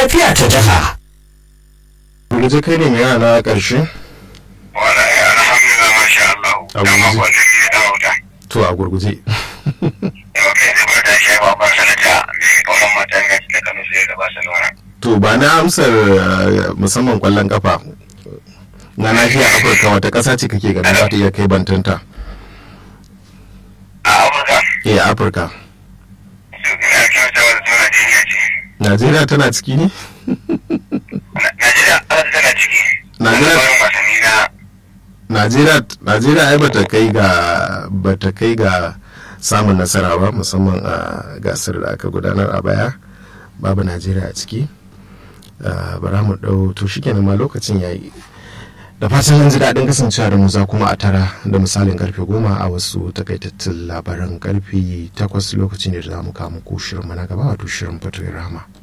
lafiya ta jiha. Gurguje kai ne mai yana ƙarshe? Wala ya alhamdulillah masha Allah. Abu Dan ji. makon da ya dawo da. To a gurguje. Yau kai zai bar da shi ba ba sanata mai kauran matan gaske da kanu sai da Barcelona. To ba na amsar eh, musamman kwallon kafa. Na nahiyar Afirka wata ƙasa ce kake ganin za ta iya kai bantanta? A Amurka, Eh Afirka. su ina kyauta wa su Najeriya ce. Najeriya tana ciki ne? Na- Najeriya an tana ciki. Najeriya- Wani wasanni na Najeriya Najeriya ai bata kai ga bata kai ga samun nasara ba musamman a gasar da aka gudanar a baya babu Najeriya a ciki Ah, bara mu dau to shikenan ma lokacin yayi da fatan yanzu daɗin kasancewa da mu za kuma a tara da misalin karfe goma a wasu takaitattun labaran karfe takwas lokacin da za mu kawo muku shirin mu na gaba wato shirin fatoyin rama